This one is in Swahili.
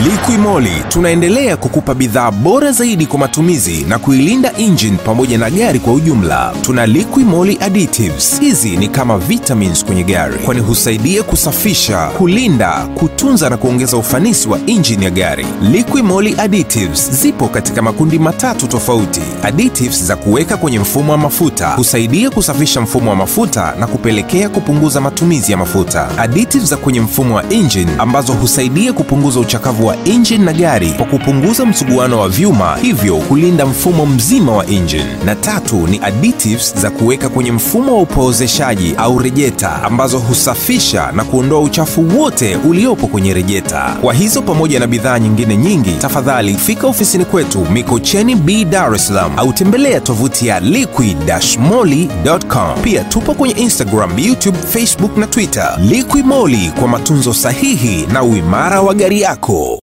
Liquimoli tunaendelea kukupa bidhaa bora zaidi kwa matumizi na kuilinda engine pamoja na gari kwa ujumla. Tuna Liquimoli additives. Hizi ni kama vitamins kwenye gari, kwani husaidia kusafisha, kulinda, kutunza na kuongeza ufanisi wa engine ya gari. Liquimoli additives zipo katika makundi matatu tofauti. Additives za kuweka kwenye mfumo wa mafuta husaidia kusafisha mfumo wa mafuta na kupelekea kupunguza matumizi ya mafuta. Additives za kwenye mfumo wa engine ambazo husaidia kupunguza uchakavu wa engine na gari kwa kupunguza msuguano wa vyuma, hivyo kulinda mfumo mzima wa engine. Na tatu ni additives za kuweka kwenye mfumo wa upoozeshaji au rejeta ambazo husafisha na kuondoa uchafu wote uliopo kwenye rejeta. Kwa hizo pamoja na bidhaa nyingine nyingi, tafadhali fika ofisini kwetu Mikocheni B, Dar es Salaam au tembelea tovuti ya liquid-moly.com. Pia tupo kwenye Instagram, YouTube, Facebook na Twitter. Liquid Moly kwa matunzo sahihi na uimara wa gari yako.